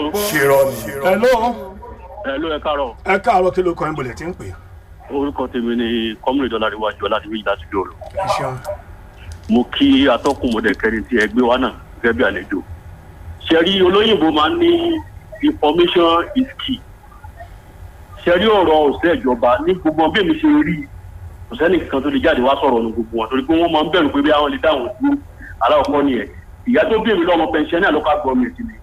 o. ṣèrọ ni. hello ẹ ló ẹ káàárọ̀ ẹ káàárọ̀ kí ló kọ́ ẹ̀ ń bolẹ̀ tí ń pè orúkọ tèmi ni kọ́mìnì dọ́làríwájú ọ̀làdìmí láti dòrò. é ṣeun. mo kí atọ́kùn mọ̀dẹ̀kẹ́rin tí ẹ gbé wá náà gẹ́gẹ́ bí àlejò. ṣẹ́rí olóyìnbó máa ń ní information is key. ṣẹ́rí ọ̀rọ̀ òṣìṣẹ́ ìjọba ní gbogbo bí èmi ṣe rí kò sẹ́ni kan tó lè jáde wá sọ̀rọ̀ ní gbogbo wọn torí pé wọ́n máa ń bẹ̀rù pé bí àwọn lè dáhùn sí aláwọ̀kọ́ nìyẹn. ìyá tó bí èmi lọ́mọ pensioner local government ni.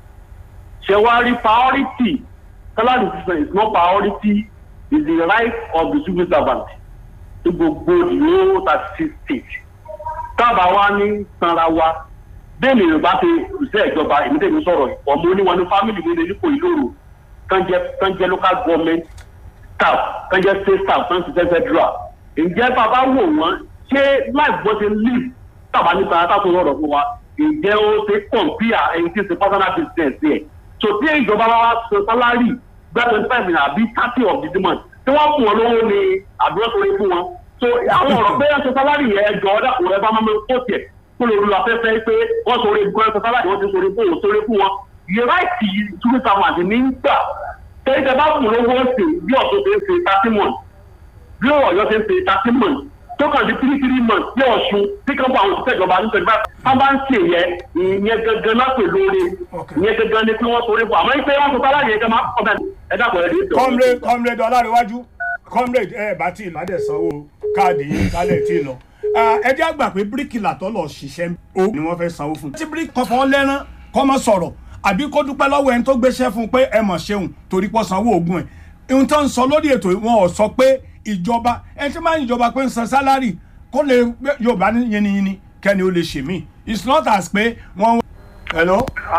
ṣé wàá rí priority salary system is not priority is the right of the civil servant ní gbogbo ìlú thirty six states tábà wa ní sanra wa bẹ́ẹ̀ ni yorùbá ṣe ṣiṣẹ́ ìjọba èmi tẹ̀mí sọ̀rọ̀ ọmọ oníwọ̀n ní fámìlì mi lè nípò ìlóòrò kan jẹ́ kan jẹ́ local government staff kan jẹ́ state staff kan ṣiṣẹ́ federal ǹjẹ́ bàbá wò wọ́n ṣé life bó ṣe live tábà ní sanra tá tó rọrọ̀ fún wa ǹjẹ́ ó ṣe compare ẹni tí ṣe personal business yẹ so tí ìjọba wa ṣe salary gbá twenty five naira àbí thirty of the month tí wọ́n fún wọn lówó ni àdúrà tó lè fún wọn so àwọn ọ̀rọ̀ pé ẹ̀sọ́ sálárì yẹn jọ ọ́dà kò rẹ bá máa kó tiẹ̀ kó lè lu afẹ́fẹ́ pé wọ́n sọ orí ẹ̀sọ́ sálárì wọ́n ti sọ orí fún òun sórí fún wọn yẹ ráìtì túbí sàmàdì ní gbà tẹ́lẹ̀ tẹ́ bá fún lówó ṣe bí ọ̀ṣun ṣe ń ṣe thirty months bí ọ̀yọ́ ṣe ń ṣe thirty months tó kàn sí three three months bí ọ̀ṣun tí kan bá àwọn òṣìṣẹ́ ìjọba ní twenty five wọ́n bá ń ṣe yẹ ìyẹn gangan náà pè lóore ìyẹn gangan ni pé wọ́n sọ orí fún àmọ́ ìpè wọ́n sọ sálárì yẹn kan máa kọ́ bẹ́ẹ̀ ẹ dàpọ̀ ẹ̀ dé ìjọba. comrade comrade ọlárẹ̀wájú comrade ẹ bá tí ì ládẹ̀ sanwó káàdì yìí kálẹ̀ tí ì lọ. ẹ jẹ́ àgbà pé bíríkìlà tó lọ ṣiṣẹ́ o ni wọ́n fẹ́ sanwó fún. tí bíríkì kọfọ́ lẹ́rán kọ́ mọ́ sọ̀rọ̀ àbí kó dúpẹ́ lọ́wọ́ ẹni tó gbéṣẹ́ fún un pé ẹ mọ̀ ṣeun torí pọ́ sanwó oògùn ẹ̀. ohun tó ń sọ lórí ètò wọn ò sọ pé ìjọba ẹni tí máa ń ìjọba pé ń san sálárì kó lè yorùbá ní yiniyini kẹ́ni ó lè ṣe mí it's not as pé wọ́n. hello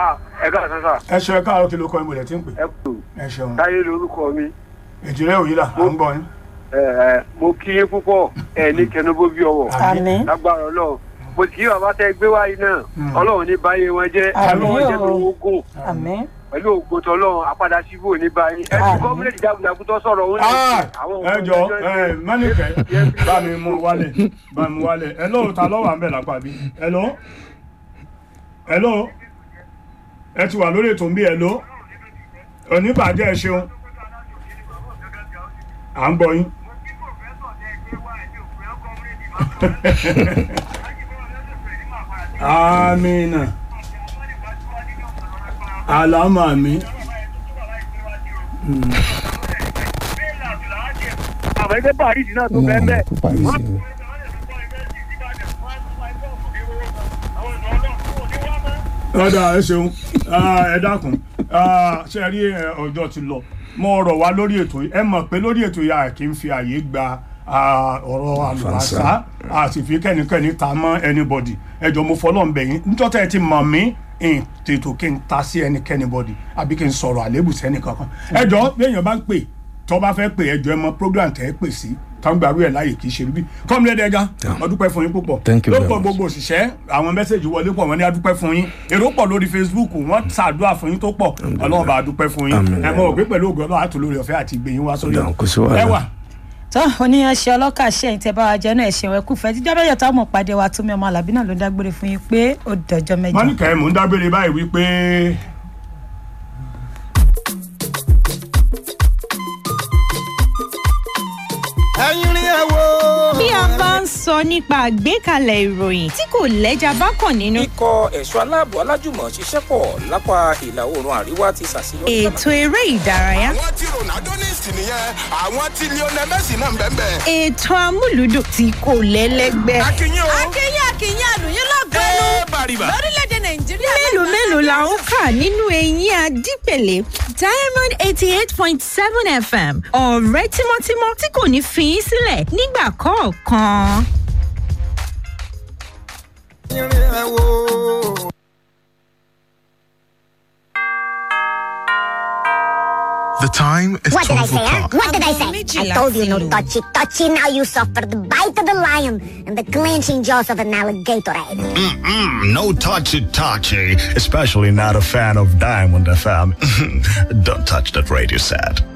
ẹ ká sọ́sà ẹ ṣe ẹ káàárọ̀ kí ló kọ́ ìmọ̀lẹ̀ tí ń pè ẹ kú ẹ ṣeun táyé lorúkọ mi ìjìnlẹ̀ òyìnbá à ń gbọ́ yín. ẹ ẹ mo kí yín púpọ̀ ẹ ní kẹnubó bí ọwọ́ àmín lágbára ọlọ́run mo sì kí bàbá tẹ gbé wáyé náà ọlọ́run ní báyé wọn jẹ́ Àmín ọlọ́run jẹ́ o. tó gùn àmín pẹ̀lú ògbótọ́ ọlọ́run àpadà síbò ní báyé ẹ ti Àmín. gọ́ọ̀mẹ̀ntì jagunjagun tó sọ̀rọ̀ òun Ah, ẹ jọ ẹ mẹ́nìkẹ́ bá mi mú wálẹ̀ bá mi mú wálẹ̀ ẹ lóò ta lọ́wọ́ à ń bẹ̀ lápá bí ẹ ló ẹ ló ẹ ti wà lórí ètò ń bí ẹ ló oníbàjẹ́ ẹ ṣeun à ń gbọ́ yín. amina alama mi. àwọn ẹgbẹ́ paris náà tó bẹ́ẹ̀ bẹ́ẹ̀ ọ̀dà ẹ ṣeun Ah, ẹ dákun Ah, ṣe rí ẹ, ọjọ́ ti lọ mo rọ̀ wá lórí ètò yìí ẹ mọ̀ pé lórí ètò yìí a kì í fi àyè gba ah, ọ̀rọ̀ àlùbáṣà a sì fi kẹ́nikẹ́ni ta mọ́ anybody ẹ jọ mo fọlọ́ ń bẹ̀ yín níjọ́ tẹ́ ẹ ti mọ̀ mí n tètò kí n ta sí ẹnikẹ́ni bọ́dì àbí kí n sọ̀rọ̀ àlébù sẹ́ni kankan ẹ jọ bí èèyàn bá ń pè tó bá fẹ́ pè ẹ jọ ẹ mọ program tẹ́ ẹ pè sí tọ́gbàrú ẹ̀ láàyè kì í ṣe bí kọ́mílẹ̀ ẹ̀dẹ́gá ọdúpẹ́ fún yín púpọ̀ Thank you very lórúkọ much. gbogbo òṣìṣẹ́ àwọn mẹ́sẹ̀gì wọlé pọ̀ wọ́n ní adúpẹ́ fún yín èrò pọ̀ lórí facebook wọ́n ṣàdúrà fún yín tó pọ̀ ọlọ́run bá adúpẹ́ fún yín Àmín. ẹ mọ̀ òpin pẹ̀lú ògùn ọlọ́run àtòlórí ọ̀fẹ́ àti ìgbẹ̀yìn wá sórí Dáhùn, kò sí wàhálà. ẹwà tó oníyan ṣe ọlọ́kà ṣe ẹ̀yìn tẹ́ bá wa jẹ́ náà ẹ̀ṣẹ̀ wẹ̀ kúfẹ́ jíjọ́ mẹ́jọ táwọn mọ̀ pàdé wa tómi ọmọ alábí náà ló dágbére fún yín pé ó dọjọ́ mẹ́jọ. mọ́nìkà ẹ̀ mò ń dágbére báyìí wípé ẹ̀yin rí ẹ wo. bí a bá ń sọ nípa àgbékalẹ̀ ìròyìn tí kò lẹ́jà bá kàn nínú. ikọ̀ ẹ̀ṣọ́ aláàbò alájùmọ̀ ṣiṣẹ́ pọ̀ lápá ìlà oòrùn àríwá ti ṣàṣeyọrí. ètò eré ìdárayá. àwọn tí ronaldo ní ìsìn nìyẹn àwọn tí lionel messi náà ń bẹ́ẹ̀ bẹ́ẹ̀. ètò amúlùdùn tí kò lẹ́lẹ́gbẹ́. akínyìn o. akínyìn akínyìn àlùyìn lọ́gọ́nù ẹ bàrìbà. lórílẹ̀‐èdè nàìjíríà. mélòó mélòó la ń kà nínú eyín adípèlé diamond eighty eight point seven fm ọ̀rẹ́ tímọ́tímọ́ tí kò ní fi í sílẹ̀ nígbà kọ̀ọ̀kan. ẹ̀yin rí ẹ wo. The time is What did I 12 say, huh? o'clock. What did I say? I told you no touchy touchy. Now you suffer the bite of the lion and the clenching jaws of an alligator. Mm-mm, no touchy touchy, especially not a fan of Diamond FM. Don't touch that radio set.